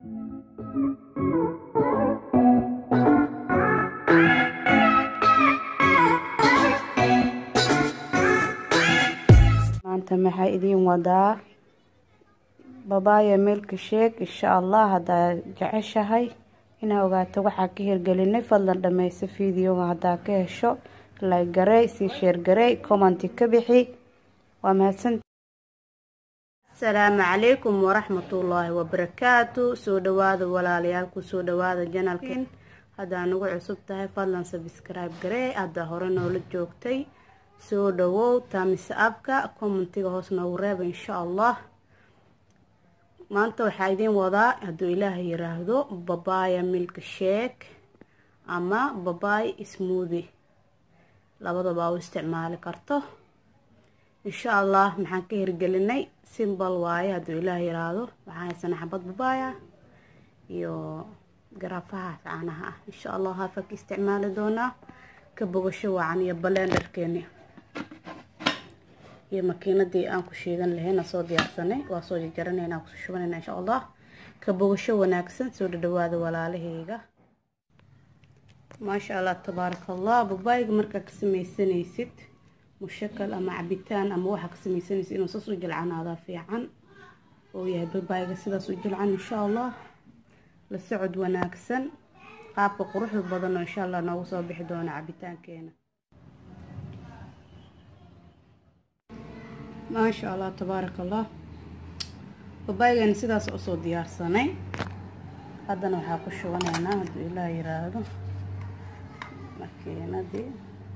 maanta maxaa idiin wadaa babaaya milka sheeg insha allah haddaa jeceshahay inaa ogaato waxaa ka hirgelinay fadlan dhameyso videoga haddaa ka hesho like garey sii sheer garey commenti ka bixi waa mahadsan asalaamu calaykum waraxmatullaahi wabarakaatu soo dhawaada walaalayaal kusoo dhawaada janalkin haddaa nagu cusub tahay fadlan sabscribe garee haddaa hore noola joogtay soo dhawow taamise abka commentiga hoos noogu reeba insha allah maanta waxaa idiin wadaa hadduu ilaaha yiraahdo babaya milk sheek ama babay smoothi labadaba u isticmaali karto insha allah maxaan ka hirgelinay simbal waaye hadduu ilaah yiraahdo waxaan haysanaa xabad babaya iyo garaafahaas caanaha ah insha allah haafaa ka isticmaali doonaa ka bogasho wacan iyo balenderkeeni iyo makiinadii aan ku shiidan lahayn soo diyaarsanay waa soo jarjaranayna kusoo shubanayna insha allah ka bogasho wanaagsan soo dhadhawaada walaalahayga maasha allah tabaaraka allah babaayga markaa ka sameysanaysid mushakal ama cabitaan ama waxaa ka sameysanaysid inuu saas u jilcanaadaa fiican oo yahay babaayga sidaas u jilcan insha allah la socod wanaagsan qaabka quruxda badan oo insha allah noogu soo bixi doona cabitaankeena maasha allah tabaaraka allah babaaygan sidaas usoo diyaarsanay haddana waxaa ku shubanaynaa hadduu ilaah yiraahdo makiinadii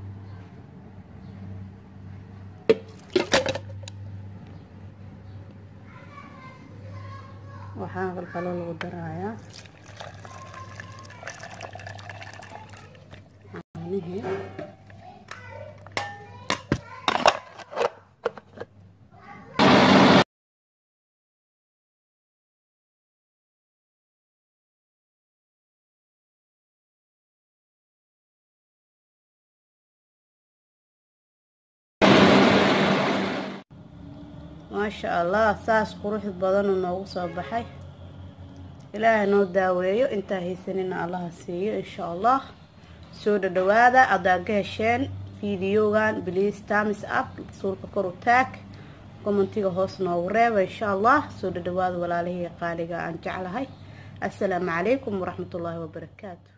waxaa kaloo lagu darayaa caanihii maasha allah saas qurux badanuu noogu soo baxay ilaahay noo daaweeyo intaa haysanina allaha siiyo insha allah soo dhadhawaada haddaa ka hesheen videogan bliase times up suulka kor u taag commentiga hoos noogu reeba insha allah soo dhadhawaada walaalihii qaaliga aan jeclahay assalaamu calaykum waraxmatullaahi wabarakaatu